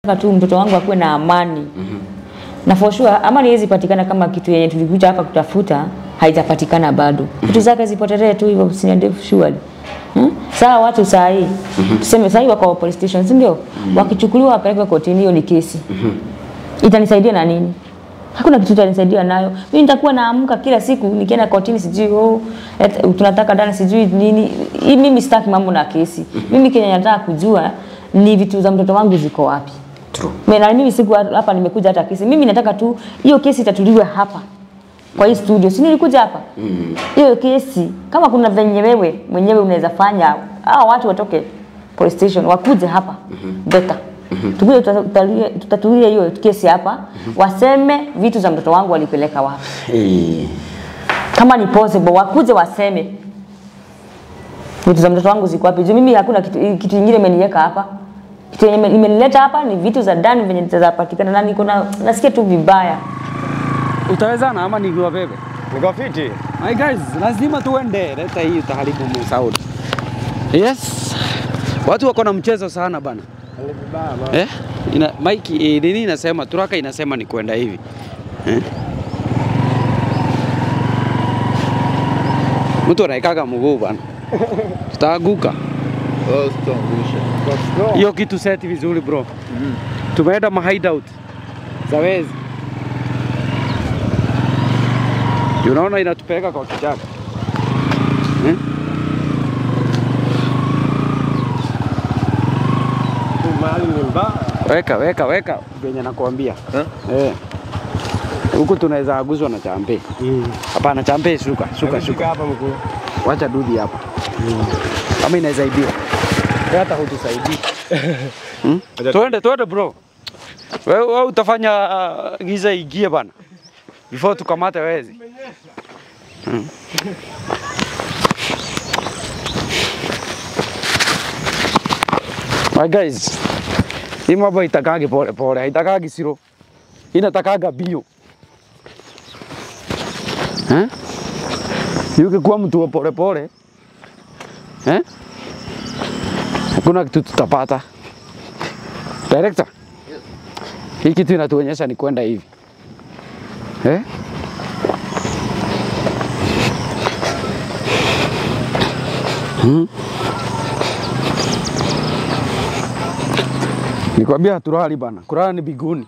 nataka tu mtoto wangu akuwe na amani na for sure amani haiwezi patikana kama kitu yenye tulikuja hapa kutafuta haitapatikana bado vitu zake zipotelee tu hivyo sina ndefu surely Hmm? Sawa watu saa hii tuseme saa hii wako police station si ndio? Wakichukuliwa wapelekwe kotini, hiyo ni kesi. Itanisaidia na nini? Hakuna kitu itanisaidia nayo. Mimi nitakuwa naamka kila siku nikienda kotini, sijui oh, et- tunataka dana sijui nini. Hii mimi sitaki mambo na kesi. Mimi kenye nataka kujua ni vitu za mtoto wangu ziko wapi. True. Mimi na mimi siku hapa nimekuja hata kesi. Mimi nataka tu hiyo kesi itatuliwe hapa kwa hii studio. Si nilikuja hapa? Hiyo kesi kama kuna venye wewe mwenyewe unaweza fanya hao watu watoke police station wakuje hapa. Better. Tukuje tutatulie tutatulie hiyo kesi hapa. Waseme vitu za mtoto wangu walipeleka wapi. Eh, Kama ni possible wakuje waseme vitu za mtoto wangu ziko wapi. Juu mimi hakuna kitu kitu kingine imeniweka hapa. Kitu yenye ime- imenileta hapa ni vitu za ndani venye zitapatikana na niko na nasikia tu vibaya. Utawezana ama nikiwa bebe? Niko fiti. My guys, lazima tuende. Leta hii utaharibu mu sound. Yes. Watu wako na mchezo sana bana. Eh? Ina Mike eh, nini inasema? Turaka inasema ni kwenda hivi. Eh? Mtu anaikaga mguu bana. Tutaanguka. Hiyo kitu seti vizuri bro. Tumeenda ma hideout. Zawezi. Unaona inatupeleka kwa kichaka. Eh? Mahali ni mbaya. Weka weka weka venye nakwambia. Eh. Huku tunaweza aguzwa na champe. Hapana champe shuka, shuka Fika shuka. hapa mkuu. Wacha dudi hapa. Kama inaweza ibiwa. Hata hutusaidii. Hmm? Tuende tuende bro. Wewe wewe utafanya uh, giza igie bana. Before tukamate wezi. Hmm. My guys, hii mambo itakagi pole pole, haitakagi siro, inatakaga bio eh? Ukikuwa mtu wa pole pole eh? Hakuna kitu tutapata. Director, hii kitu inatuonyesha ni kwenda hivi eh? Hmm? Nikwambia haturali bana, kulala ni biguni.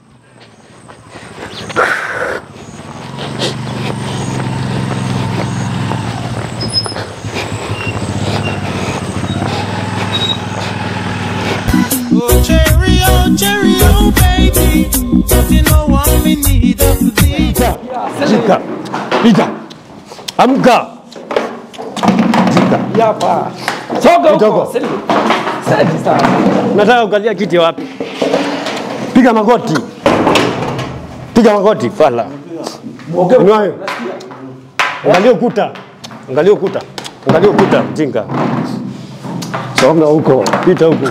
Oh, cherry, oh, cherry, oh, baby. Don't you know I'm in need of thee? Shika. Pita. Amka. Shika. Hapa. Soga Kidogo. huko. Sasa. Sasa. Nataka ukalia kiti wapi? Piga magoti. Piga magoti fala. Unayo. Angalia ukuta. Angalia ukuta. Angalia ukuta mjinga. Songa huko. Pita huko.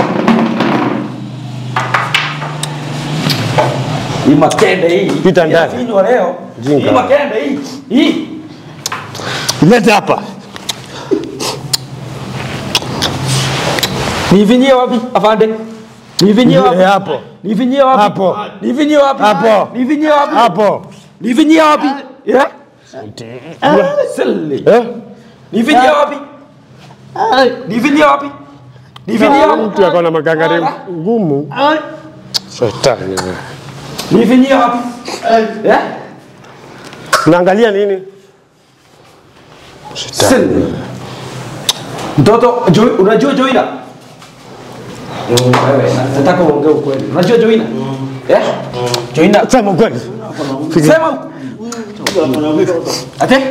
Hii makende hii. Pita ndani. Inafinywa leo. Jinga. Hii makende hii. Hii. Leta hapa. Nivinyie wapi afande? Nivinyie wapi? Eh, hapo. Nivinyie wapi? Hapo. Nivinyie wapi? Hapo. Nivinyie wapi? Hapo. Nivinyie wapi? Yeah? Silly. Eh? Nivinyie wapi? Nivinyie wapi? Nivinyie wapi? Mtu ako na magangari ngumu. Shetani. wewe. Nivinyie wapi? Yeah? Unaangalia nini? Silly. Mtoto, Jo- unajua Joina? Wewe, nataka uongee ukweli. Unajua Joina? Eh? Joina, Sema ukweli. sema. Ate?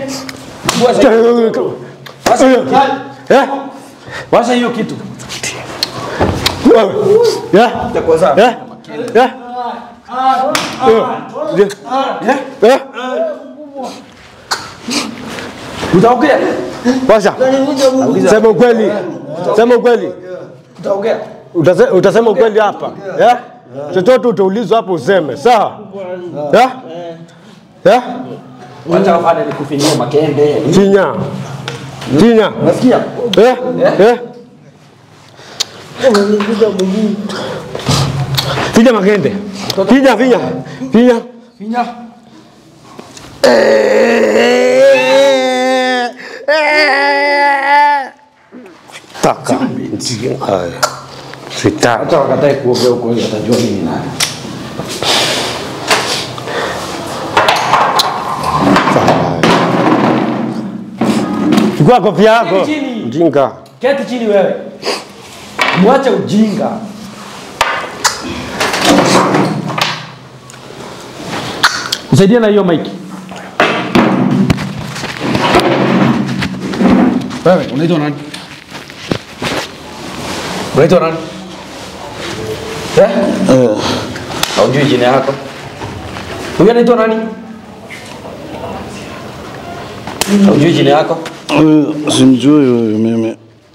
Washa hiyo kitu. Eh? Washa hiyo kitu. Wewe. Eh? Itakuwa sawa. Eh? Eh? Eh? Eh? Utaongea? Washa. Sema ukweli. Sema ukweli. Utaongea? Utase- Utasema ukweli hapa. Eh? Chochote utaulizwa hapo useme. Sawa? Eh? Eh? Wacha wafanye nikufinyie makende. Finya. Finya. Unasikia? Eh? Eh? Finya magende. Finya, finya. Finya. Finya. Taka. Haya. Sitaki. Hata wakatae kuongea huko atajua mimi nani. Chukua kofia yako. Keti chini. Mjinga. Keti chini wewe. Mwache ujinga. Msaidie na hiyo maiki. Wewe unaitwa nani? Unaitwa nani? Eh? Haujui jina yako? Huyu anaitwa nani? Haujui jina yako? Simjui huyu mimi.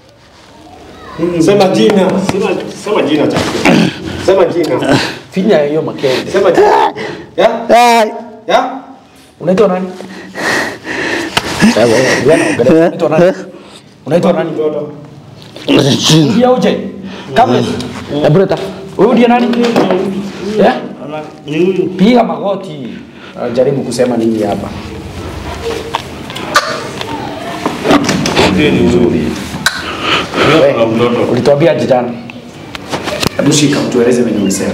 Sema jina. Sema, sema jina chako. Sema jina. Finya hiyo makende. Sema jina. Ya? Ya? Unaitwa nani? Wewe, wewe unaongelea. Unaitwa nani? Unaitwa nani? Ndio uje. Kabla. Hebu leta. Wewe ndiye nani? Eh? Piga magoti. Ah, Jaribu kusema nini hapa? Wewe, Ulituambia aje jana? Hebu shika mtueleze venye umesema.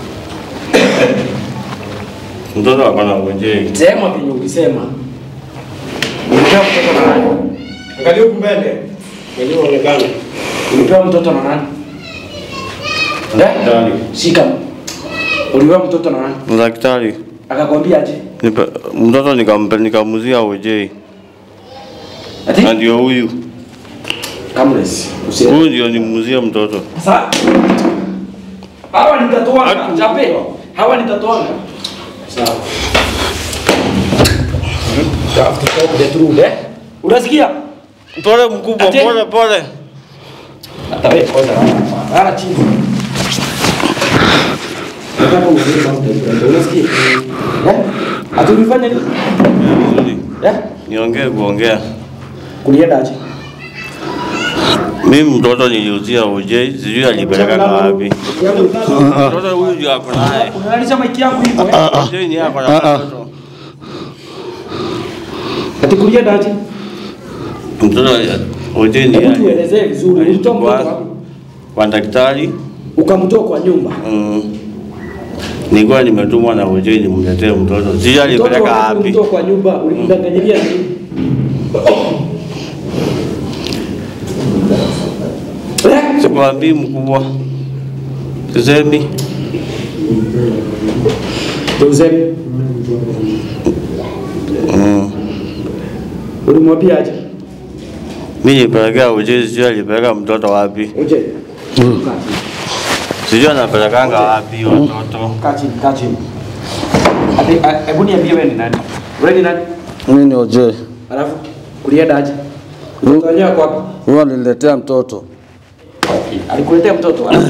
Mtoto akona ngojei. Sema venye ulisema. Ulipewa mtoto na nani? Angalia huku mbele. Mwenyewe uonekane. Ulipewa mtoto na nani? Eh? Daktari. Shika. Ulipewa mtoto na nani? Daktari. Akakwambia aje? Nipe, mtoto nikampe nikamuzia ojei. Ati? Na ndio huyu. Kamles. Usi. Huyu ndio nimuzia mtoto. Sasa hawa nitatoanga, Atu- chape. Hawa nitatoanga. Sawa. Have to talk the truth, eh? Unasikia? Pole mkubwa, Ati? pole pole. Hata wewe kwanza. Lala chini. Nataka uongee sauti. Unasikia? Eh? Ati ulifanya nini? Vizuri. Eh? Niongee kuongea. Kulienda aje? Mimi mtoto niliuzia ojei, sijui alipeleka na wapi. Mtoto huyu ndio ako naye. Unalisha maiki yangu hivyo eh? Ojei ni ako na mtoto. Ati kulienda aje? Mtoto ojei ni Hebu yake. tuelezee vizuri. Ulitoa mtoto Kwa- wapi? Kwa daktari. Ukamtoa kwa nyumba. Mm. Nilikuwa nimetumwa na ojei nimletee mtoto. Sijui Mtoto alipeleka wakati wapi. ulimtoa kwa nyumba ulimdanganyilia nini? Eh? Sikwambii mkubwa. Sisemi. Tuze. Mm. Ulimwambia aje? Mimi nilipelekea ojei, sijui alipeleka mtoto wapi. Uje. Sijui anapelekanga wapi watoto. Kaa chini, kaa chini. Ati a- hebu niambie wewe ni nani? Wewe ni nani? Mimi ni Ojei. Alafu kulienda aje? Mtoto wenyewe kwa wapi? Huwa aliniletea mtoto. Alikuletea mtoto alafu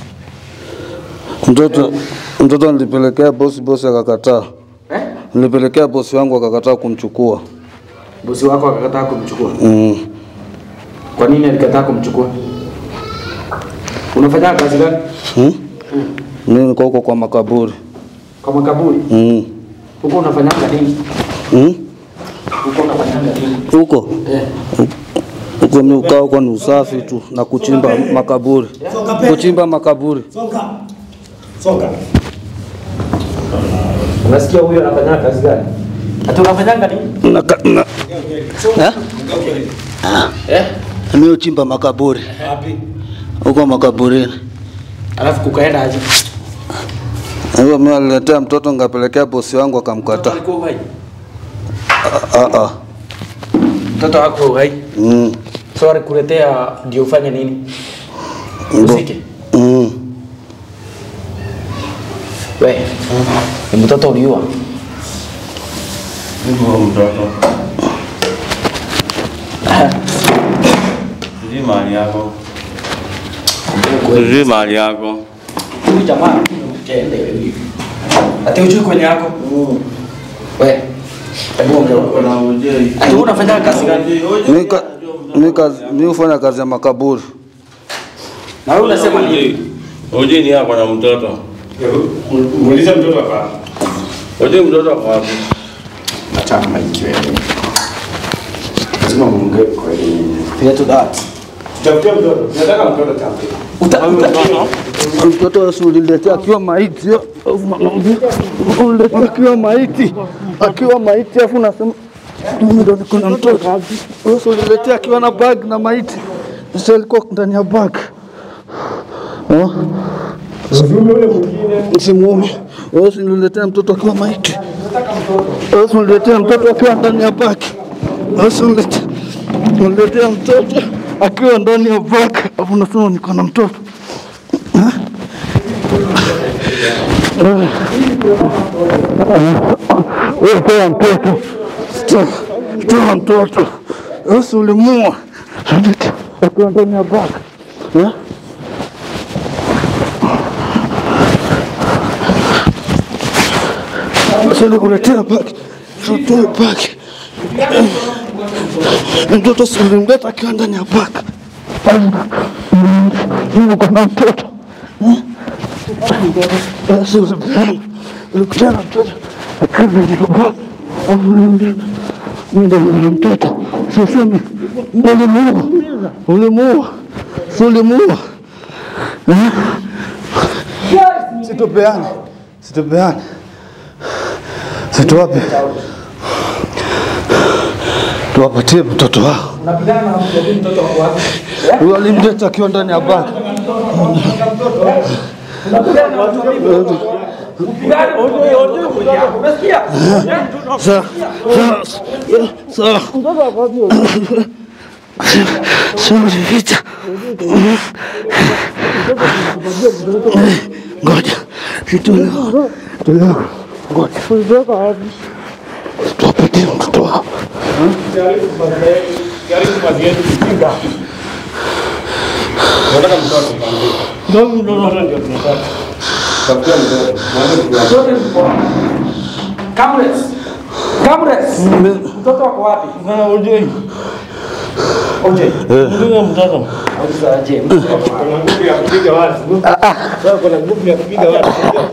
Mtoto mtoto nilipelekea bosi, bosi akakataa. eh? Nilipelekea bosi wangu akakataa kumchukua. Bosi wako akakataa kumchukua. Mm. Kwa nini alikataa kumchukua? Unafanya kazi gani? Hmm? Mimi niko huko kwa makaburi. Kwa makaburi. Mm. Huko unafanyanga nini? Mm? Huko unafanyanga nini? Huko Eh. huko mimi ukaa huko ni usafi tu na kuchimba makaburi. Kuchimba makaburi. Songa. Songa. Unasikia huyo anafanya kazi gani? Ati unafanyanga nini? Na, ka- na, eh? Eh? Mimi uchimba makaburi. Wapi? Huko makaburini. Alafu kukaenda aje? Hiyo mimi aliletea mtoto ngapelekea bosi wangu Mtoto akamkataa. alikuwa uhai. Ah ah. Mtoto wako uhai. Mm. So alikuletea ndio ufanye nini? Usike. Mm. We. Ni mtoto uliua. Hivyo mtoto. Sijui mahali yako. Sijui mahali yako. Huyu jamaa kende hivi. Ati ujui kwenye yako? We. Hebu ongea. Kuna ojei. Ati wewe unafanya kazi gani? Mimi ka- mimi kazi mimi hufanya kazi ya makaburi. Na wewe unasema nini? Ojei. Ojei ni yako na mtoto. Muulize mtoto hapa. Wajua mtoto ako wapi? Acha maiki wewe. Lazima muongee kwa elimu. Fair to that. Tafutia mtoto. Nataka mtoto tafutie. Mtoto usuliletea akiwa maiti, uliletea akiwa maiti, akiwa maiti, afu unasema mimi ndo niko na mtoto. Usuliletea akiwa na bag na maiti, sasa alikuwa ndani ya bag. Oh. Simuume. Wewe usiniletea mtoto akiwa maiti. Wewe usiniletea mtoto akiwa ndani ya bag. Wewe usiniletea uniletea mtoto akiwa ndani ya bag, afu unasema niko na mtoto. Wewe toa mtoto, toa toa mtoto, usi ulimua akiwa ndani ya bag eh? Sasa nikuletea bag, toa bag. Mtoto si ulimleta akiwa ndani ya bag. Uko na mtoto Yesu ulimleta, ulikutana na mtoto akiwa ndani ya bag. Ulimleta mimi ndo nina mtoto, sisemi ulimuua, ulimuua, si ulimuua Eh? Situpeane, situpeane, situwape, tuwapatie mtoto wao. Huyo alimleta akiwa ndani ya bag. Sawa, sawa, sawa. Sawa, vita. Ngoja, situleo, tuleo, ngoja. Tuwapatie mtoto wao. Nataka mtoto. Mtoto ndio tunataka. Tafutia mtoto. Mwanzo tuwa. Kamres. Kamres. Mtoto wako wapi? Oje. Ndio mtoto. Kuna nguvu ya kupiga watu. Sasa kuna nguvu ya kupiga watu.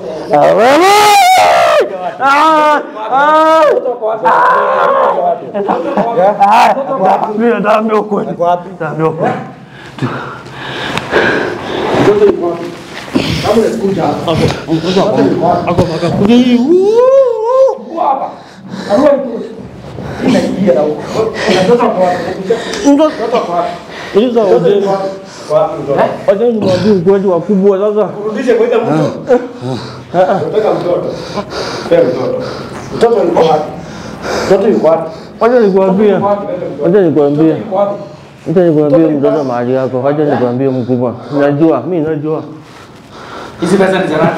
Wacha nimwambie ukweli wakubwa sasa. Kurudishe kwa ile mtu. Nataka mtoto. Pea mtoto. Mtoto yuko wapi? Mtoto yuko wapi? Wacha nikwambie. Wacha nikwambie. Wacha nikwambie mtoto mahali yako. Wacha nikwambie mkubwa. Najua, mimi najua. Hizi pesa ni za nani?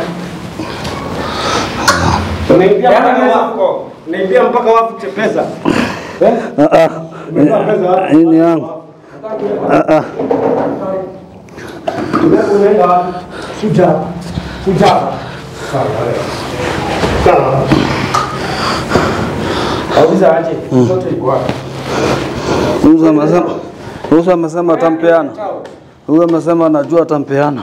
Unaibia mpaka wafu. Unaibia mpaka wafu pesa. Eh? Ah, ah. Unaibia pesa wafu. Hii ni yangu. Ah, ah. Unaenda wapi? Kuja. Kuja. Sawa. Sawa. Auliza aje. Mtoto yuko wapi? Huyu amesema huyu amesema atampeana. Huyu amesema anajua atampeana.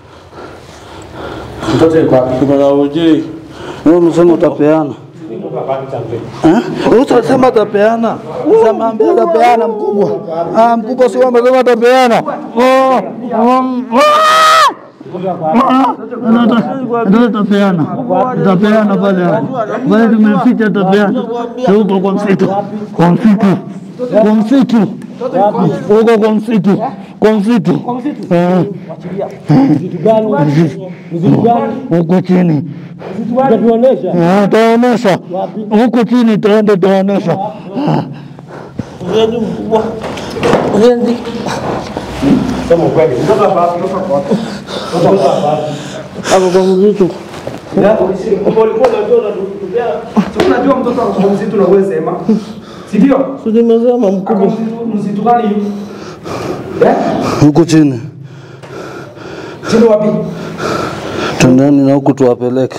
Mtoto yuko wapi? Kuna ujui. Huyu amesema utapeana. Eh? Huyu amesema atapeana. Huyu ameambia atapeana mkubwa. Ah, mkubwa sio amesema atapeana. Oh, um, ndio tapeana, tapeana pale pale, tumeficha tapeana huko kwa msitu, kwa msitu, kwa msitu, huko kwa msitu, kwa msitu, Eh. huko chini Ah, taonesha huko chini, taenda taonesha Sema ukweli. Mtoto hapa wapi? Mtoto wapi? Mtoto hapa wapi? Hapo kwa mzitu. Ulikuwa unajua unatupea. Si unajua mtoto ako kwa msitu na wewe sema. Si ndio? Si nimesema Ako mkubwa. msitu msitu gani hiyo? Eh? huko chini, Chini wapi? tendeni na huku tuwapeleke.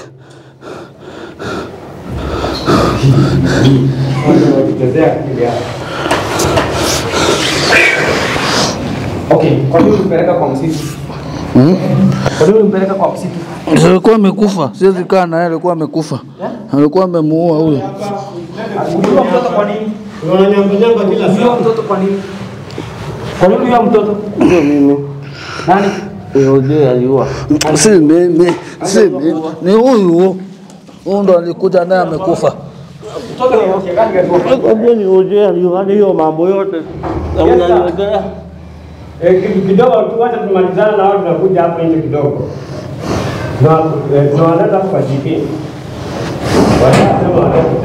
Unachezea akili yako. Okay, kwa nini ulipeleka kwa msitu? Kwa nini ulimpeleka kwa msitu? alikuwa amekufa, siwezi kaa naye, alikuwa amekufa, alikuwa amemuua huyo. Uliua mtoto kwa nini? Unanyambanyamba kila Uliua saa. mtoto kwa nini? Kwa nini uliua mtoto? Sio mimi. Nani? Yeye aliua. Si mimi, si mimi, ni huyu huyu ndo alikuja naye amekufa. Mtoto ni mke gani gani? Kwambia ni Oje aliua hadi hiyo mambo yote. Na unaniletea. Eh, kitu kidogo tu, wacha tumalizane na wao, tunakuja hapo nje kidogo. Na eh, tunawaleta hapo kwa GP. Wanasema walete.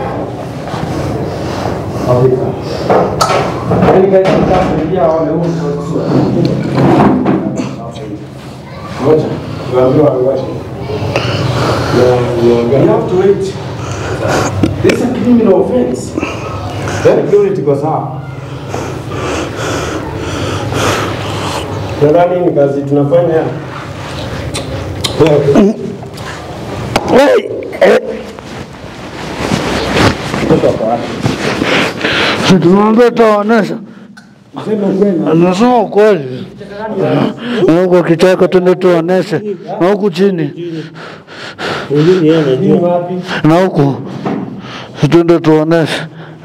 Afrika. Yaani gari itakuja waone huyu mtoto. Ngoja. Tuambiwa wache. You have to wait. This is a criminal offense. Security iko sawa. Nadhani ni kazi tunafanya. Si tumwambia taonesha, anasema ukweli. Na huko kichaka tuende tuoneshe, na huku chini, Ujini yeye anajua. na huku tuende tuoneshe.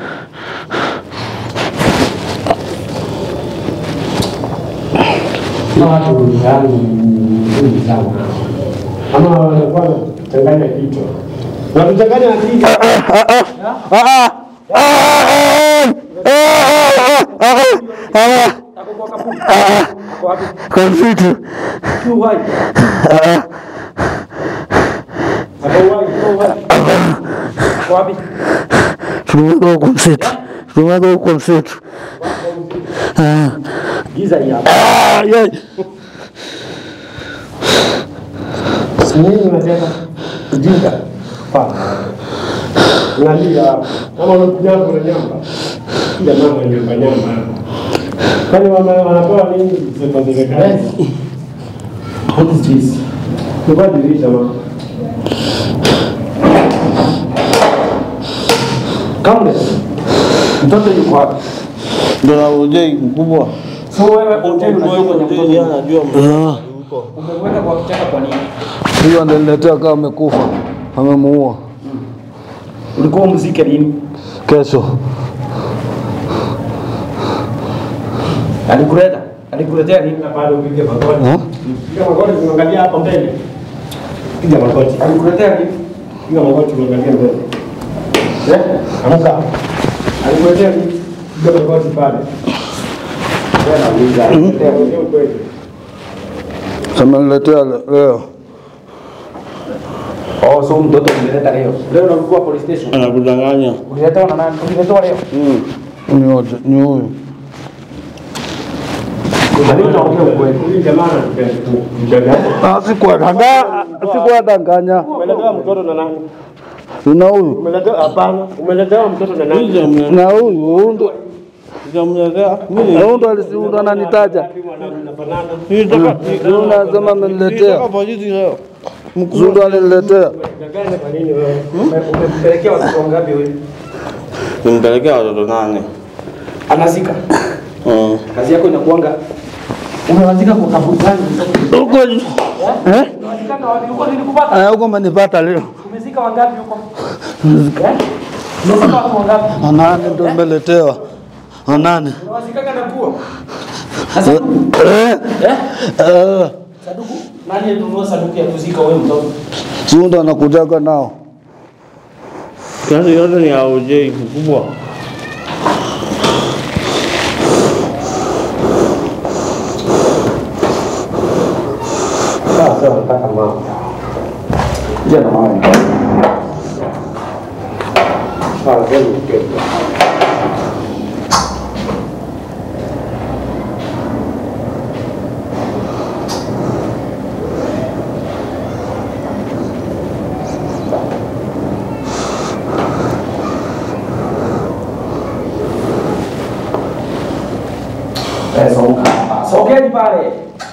Na watu yani nzuri sana. Ama wanakuwa wanachanganya kichwa. Wanachanganya akili. Kwa msitu Tu hai. Akauai, akauai. Kwa wapi? tumeweka huko msitu, tumeweka huko msitu. Ah. Giza hii hapa. Ah, yai. Nini unataka? Ujinga. Pa. Unalia hapo. Kama unakuja hapo na nyamba. Kila mama nyamba nyamba. Kwani wana- wanapewa nini kwa serikali? What is this? Kwa dirisha mama. Countless. Mtoto yuko wapi? Ndio na Oje mkubwa. So wewe hotel unajua kwenye mtoto Yeye yuko. anajua Ah, Umemweka kwa kichaka kwa nini? Huyo ananiletea kama amekufa, amemuua Ulikuwa umzike lini? kesho. Alikuleta? Alikuletea nini? bado upige magoti. Ah? Piga magoti tunaangalia hapo mbele. Piga magoti. Alikuletea nini? Piga magoti tunaangalia mbele. Eh? Amka. Alikuletea nini? Piga magoti pale. Wewe nauliza. Alikuletea nini kweli? Ameniletea le- leo. Oh, so mtoto umeleta leo. Leo unakuwa police station. anakudanganya. Uliletewa na nani? Uliletewa leo. Ni Oje- ni huyu. Alitaongea ukweli. Huyu jamaa anatupenda. Ah, Sikuwadanganya, sikuwadanganya. Umeletewa mtoto na nani? Na huyu Umeletewa hapana. Umeletewa mtoto na nani? na huyu huyu ndo Sijamletea. na huyu ndo alisi- ndo ananitaja. Mnafanana. Huyu unasema ameniletea. Nitaka polisi leo. Huyu ndo aliniletea. Danganya kwa nini wewe? Ume- Umempelekea watoto wangapi wewe? Nimpelekea watoto nane. Anazika. Mm. Kazi yako inakuanga umewazika kwa kaburi gani? Huko eh? Unawazikanga wapi? Huko nilikupata. Eh, huko umenipata leo. Umezika wangapi huko? Eh? Umezika watu wangapi? Anane ndo nimeletewa. Anane. Unawazikanga na nguo. Sasa Eh? Eh. saduku nani alinunua saduku ya kuzika wewe mtoto? Si huyu ndo anakujaga nao. Kazi yote ni ya Oje mkubwa. Sasa nataka mama. Je, na mama. Sasa kweli ukweli. Eh, songa. Sogeni pale.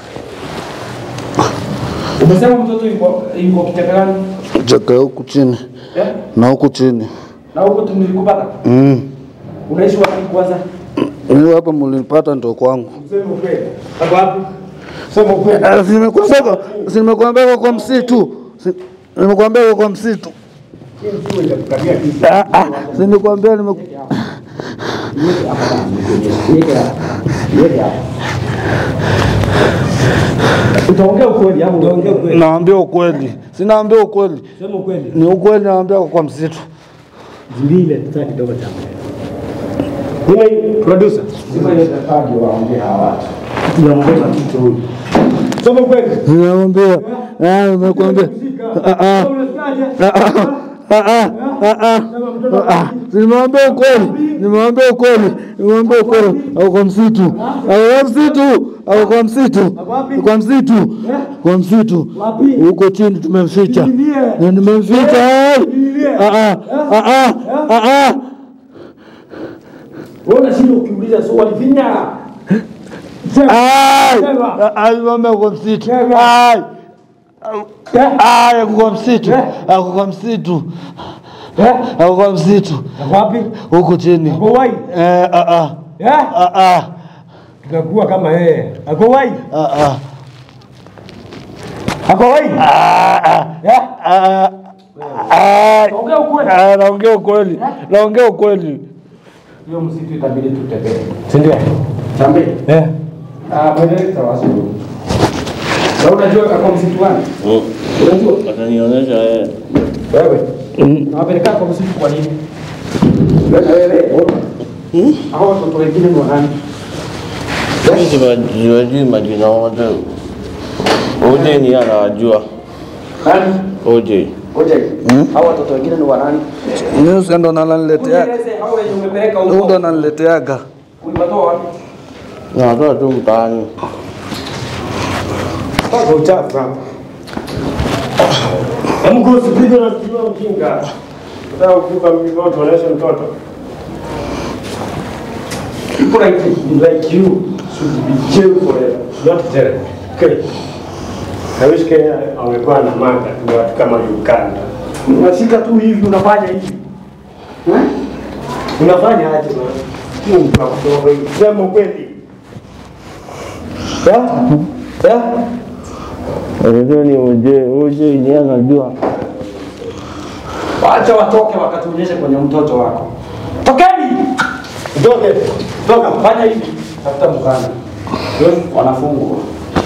Umesema mtoto yuko yuko kitaka gani? Cheka huku chini Eh? na huku chini. Na huko tumelikupata. Mm. Unaishi wapi kwanza? Mimi hapa mlinipata ndo kwangu. Useme ukweli. Hapo wapi? Sema ukweli. Ah, si nimekuambia kwa- si nimekuambia kwa- kwa msitu Si- nimekuambia kwa- kwa msitu Ah, ah, si nimekuambia nimeku Utaongea ukweli au utaongea ukweli? naambia ukweli sinaambia ukweli Sema ukweli. ni ukweli naambia kwa- kwa msitu Zingine tutaki kidogo cha mbele. Zima hii producer. Zima ile tafadhali waongee hawa watu. Tunaongeza kitu huyu. Sema ukweli. Nimekuambia, ah, nimekuambia. Ah, ah. Ah, ah. Ah, ah. Ah, ah. Ah, ah. Nimewambia ukweli, nimewambia ukweli, nimewambia ukweli. Ako kwa msitu, ako kwa msitu, ako kwa msitu, kwa msitu, kwa msitu. Huko chini tumemficha, na nimemficha. ai. Ah, ah. Ah, ah. Ah, ah. Wewe unashinda ukiuliza swali vinya. Ai. Ah, ah, nimewambia kwa msitu. Ai. Ai, ako kwa msitu, ako kwa msitu, ako kwa msitu. Wapi? huku chini Ako wai. eh, ah, ah, Eh? ah, ah, Tutakuwa kama yeye. Ako wai. ah, ah, Ako wai. ah, ah, Eh? ah, ah, Ongea ukweli. ah, naongea ukweli, naongea ukweli. Hiyo msitu itabidi tutembee. Si ndio? Tembee. Eh. Ah, bwana tawasi. Na unajua kwa msitu gani? Unajua? Atanionyesha yeye. Wewe. Nawapeleka kwa msitu kwa nini? Wewe wewe. Hao watoto wengine ni wanani? Mimi siwa- siwajui majina wote. OJ ni anawajua. Nani? OJ. Ngoja. Hao watoto wengine ni wanani? Mimi ndo naniletea, Unieleze hao wenye umepeleka ndo huko. nanileteaga. Ulipatoa wapi? Nawatoa tu mtaani. Paka uchafu hapa. Hebu go usipige na kiwa mjinga. Unataka kuvuka mlima tuoneshe mtoto. People like, like you should be jailed forever, not jailed. Okay. I wish Kenya wangekuwa na manga tu watu kama Uganda. Unashika tu hivi unafanya hivi. Eh? Unafanya aje bwana? Hiyo ni kwa kutoka hivi. Sema kweli. Ya? Ya? Unajua ni OJ. OJ ni anajua. Wacha watoke wakatuonyeshe kwenye mtoto wako. Tokeni! Toke. Toka, fanya hivi. Tafuta mkanda. Wanafungwa.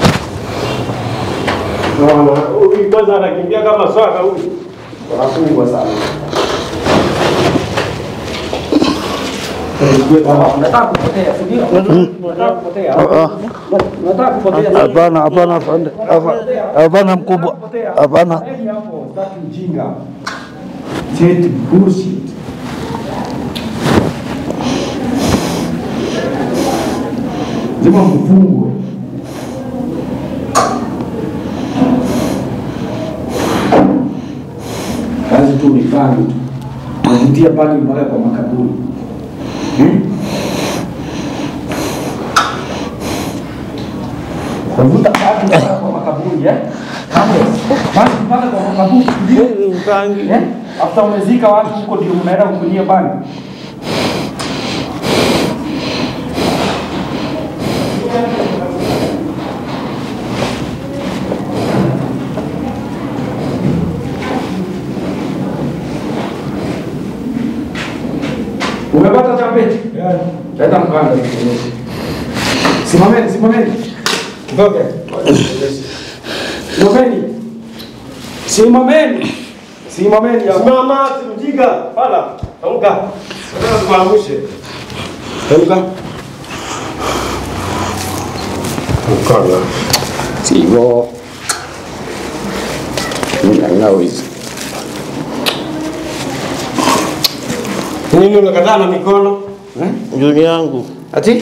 Naona huyu kwanza anakimbia kama swaka huyu. Wanafungwa sana. Unataka kupotea, si ndio? Unataka kupotea. Unataka kupotea. Hapana, hapana, afande. Hapa- hapana mkubwa, hapana. Heri hapo, sitaki ujinga. Cheti bullshit. Lazima mfungwe. Kazi tu ni pangi tu. Navutia pangi mpaka kwa makaburi. Hmm? Navuta pangi mpaka kwa makaburi eh? Pangi mpaka kwa makaburi. Ndio. Eh? After umezika watu huko ndio mnaenda kukunyia bangi. Umepata chapeti? Leta mkanda nikuonyeshe. Simameni, simameni. Ngoja. Simameni. Simameni. Simameni hapo. Simama, simjinga. Pala. Amka. Nataka kuangushe. Amka. Mkono. Sivyo. Mimi haina wizi. Nini unakataa na mikono? Juni yangu. Ati?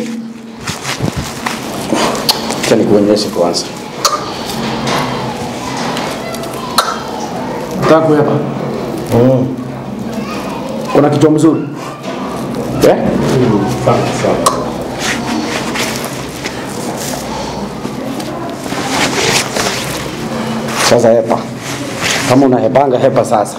Acha nikuonyeshe kwanza. Nataka hapa. Mm. Una kichwa mzuri? Eh? Sawa, sawa. Sasa hepa. Kama unahepanga hepa sasa.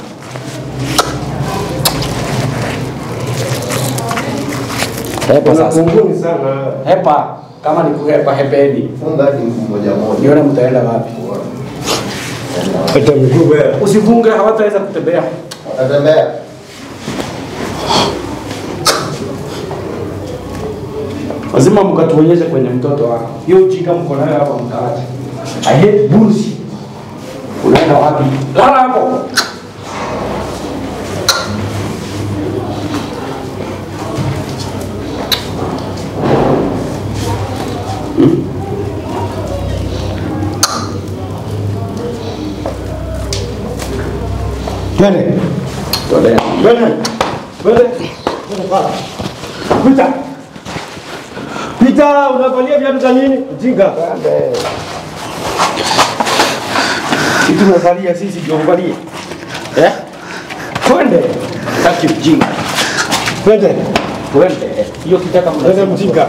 Hepa sasa. Unakunguni sana. Hepa. kama ni kuhepa hepeni. Funga hadi mguu moja moja. Nione mtaenda wapi. Hata miguu wewe. Usifunge, hawataweza kutembea. Watatembea. Lazima mkatuonyeshe kwenye mtoto wako. Hiyo ujinga mko nayo hapa mkaache. I hate bullshit. Unaenda wapi? Lala hapo. Twende. Tolea. Twende. Twende. Twende pala. Pita. Pita, unavalia viatu za nini? Ujinga. Kitu tunasalia sisi ndio uvalie. Eh? Twende. Saki ujinga. Twende. Twende. Hiyo kitaka Twende mnasema. mjinga.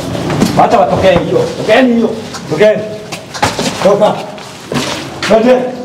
Hata watokee hiyo. Tokeeni hiyo. Tokeni. Toka. Twende.